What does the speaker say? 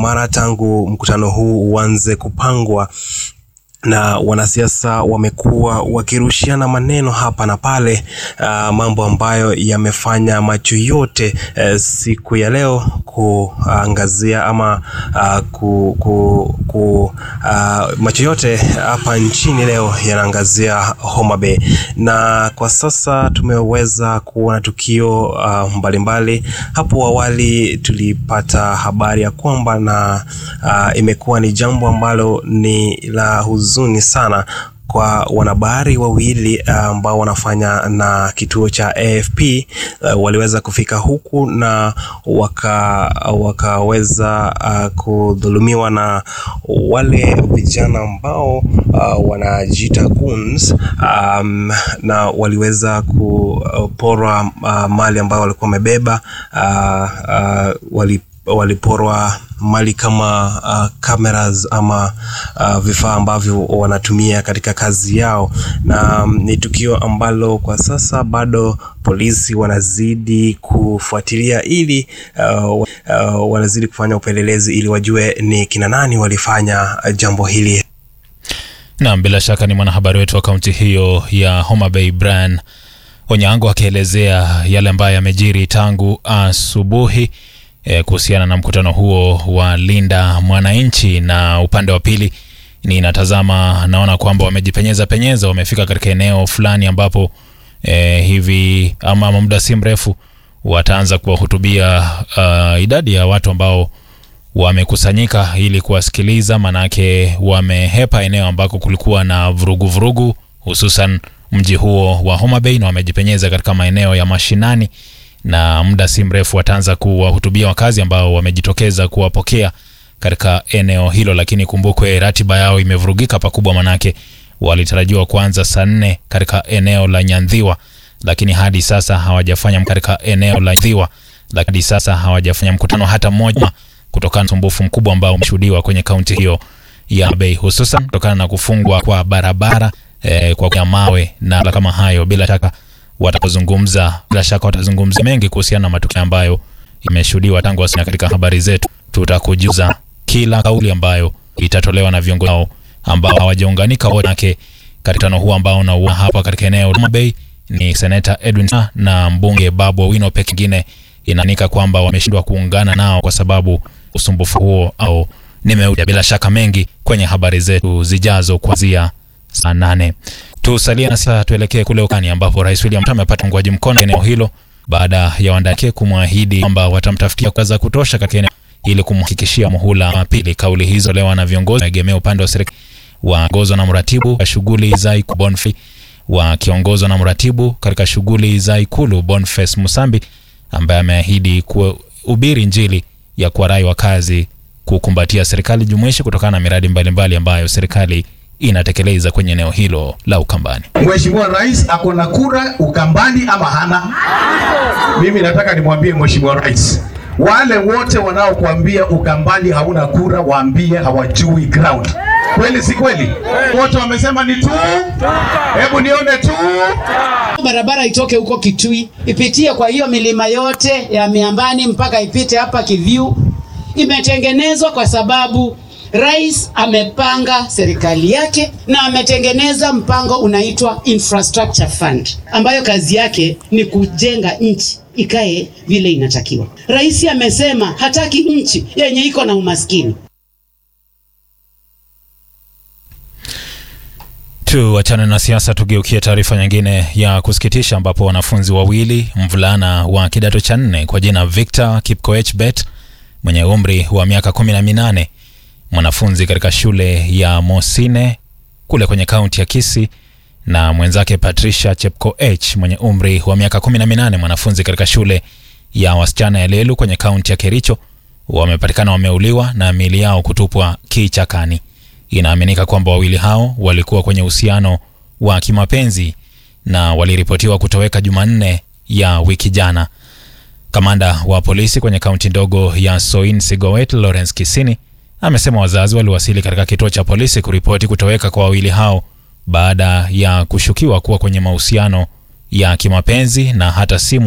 mara tangu mkutano huu uanze kupangwa na wanasiasa wamekuwa wakirushiana maneno hapa na pale, uh, mambo ambayo yamefanya macho yote uh, siku ya leo kuangazia ama uh, ku, ku, ku, uh, macho yote hapa nchini leo yanaangazia Homa Bay, na kwa sasa tumeweza kuona tukio uh, mbalimbali. Hapo awali tulipata habari ya kwamba na uh, imekuwa ni jambo ambalo ni la huzuni sana kwa wanahabari wawili ambao uh, wanafanya na kituo cha AFP uh, waliweza kufika huku na waka wakaweza uh, kudhulumiwa na wale vijana ambao uh, wanajiita goons um, na waliweza kuporwa uh, mali ambayo walikuwa wamebeba uh, uh, wali waliporwa mali kama uh, cameras ama uh, vifaa ambavyo wanatumia katika kazi yao, na um, ni tukio ambalo kwa sasa bado polisi wanazidi kufuatilia ili uh, uh, wanazidi kufanya upelelezi ili wajue ni kina nani walifanya jambo hili. Naam, bila shaka ni mwanahabari wetu wa kaunti hiyo ya Homa Bay Brian Onyango akielezea yale ambayo yamejiri tangu asubuhi E, kuhusiana na mkutano huo wa Linda Mwananchi. Na upande wa pili ninatazama, naona kwamba wamejipenyeza penyeza, wamefika katika eneo fulani ambapo e, hivi ama muda si mrefu wataanza kuwahutubia uh, idadi ya watu ambao wamekusanyika ili kuwasikiliza, manake wamehepa eneo ambako kulikuwa na vurugu vurugu, hususan mji huo wa Homa Bay, na wamejipenyeza katika maeneo ya mashinani na muda si mrefu wataanza kuwahutubia wakazi ambao wamejitokeza kuwapokea katika eneo hilo, lakini kumbukwe ratiba yao imevurugika pakubwa, manake walitarajiwa kuanza saa nne katika eneo la Nyandhiwa, lakini hadi sasa hawajafanya katika eneo la Nyandhiwa, lakini hadi sasa hawajafanya mkutano hata mmoja kutokana na usumbufu mkubwa ambao umeshuhudiwa kwenye kaunti hiyo ya Bay, hususan kutokana na kufungwa kwa barabara eh, kwa mawe na kama hayo, bila shaka watapozungumza bila shaka watazungumza mengi kuhusiana na matukio ambayo imeshuhudiwa tangu asina. Katika habari zetu tutakujuza kila kauli ambayo itatolewa na viongozi wao ambao hawajaunganika wote katika mkutano huu ambao unaua hapa katika eneo la Homa Bay. Ni seneta Edwin na mbunge Babu Owino pekee inaanika kwamba wameshindwa kuungana nao kwa sababu usumbufu huo au nimeuja. Bila shaka mengi kwenye habari zetu zijazo kuanzia saa nane. Tusalie na sasa tuelekee kule ukani ambapo Rais William Ruto amepata uungwaji mkono eneo hilo baada ya wandake kumwahidi kwamba watamtafutia kazi za kutosha katika eneo ili kumhakikishia muhula wa pili. Kauli hizo leo na viongozi waegemea upande wa serikali waongozwa na mratibu wa shughuli za Ikulu Boniface wakiongozwa na mratibu katika shughuli za Ikulu Boniface Musambi ambaye ameahidi kuhubiri Injili ya kuwarai wakazi kukumbatia serikali jumuishi kutokana na miradi mbalimbali mbali ambayo serikali inatekeleza kwenye eneo hilo la Ukambani. Mheshimiwa Rais ako na kura Ukambani ama hana? Mimi nataka nimwambie Mheshimiwa Rais, wale wote wanaokuambia Ukambani hauna kura, waambie hawajui ground. Kweli si kweli? Wote wamesema ni tu. Hebu nione tu. Barabara itoke huko Kitui ipitie kwa hiyo milima yote ya miambani mpaka ipite hapa Kiviu. Imetengenezwa kwa sababu Rais amepanga serikali yake na ametengeneza mpango unaitwa Infrastructure Fund ambayo kazi yake ni kujenga nchi ikae vile inatakiwa. Rais amesema hataki nchi yenye iko na umaskini. Tuachane na siasa, tugeukie taarifa nyingine ya kusikitisha, ambapo wanafunzi wawili, mvulana wa kidato cha nne kwa jina Victor Kipkoech Bet mwenye umri wa miaka kumi na minane mwanafunzi katika shule ya Mosine kule kwenye kaunti ya Kisii na mwenzake Patricia Chepkoech mwenye umri wa miaka 18 mwanafunzi katika shule ya wasichana ya Lelu kwenye kaunti ya Kericho wamepatikana wameuliwa na miili yao kutupwa kichakani. Inaaminika kwamba wawili hao walikuwa kwenye uhusiano wa kimapenzi na waliripotiwa kutoweka Jumanne ya wiki jana. Kamanda wa polisi kwenye kaunti ndogo ya Soin Sigowet Lawrence Kisini amesema wazazi waliwasili katika kituo cha polisi kuripoti kutoweka kwa wawili hao baada ya kushukiwa kuwa kwenye mahusiano ya kimapenzi na hata simu